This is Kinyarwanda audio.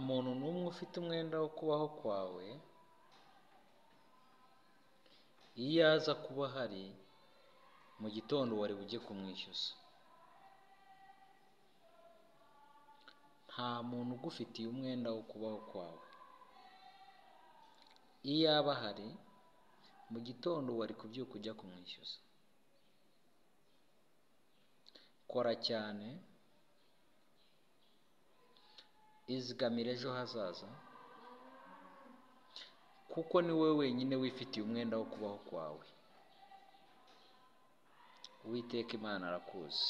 muntu n'umwe ufite umwenda wo kubaho kwawe iyo aza kuba ahari mu gitondo wari bujye kumwishyuza nta muntu ugufitiye umwenda wo kubaho kwawe iyo aba ahari mu gitondo wari kubyuka ujya kumwishyuza kora cyane izigamira ejo hazaza kuko ni wowe wenyine wifitiye umwenda wo kubaho kwawe uwiteka imana arakuzi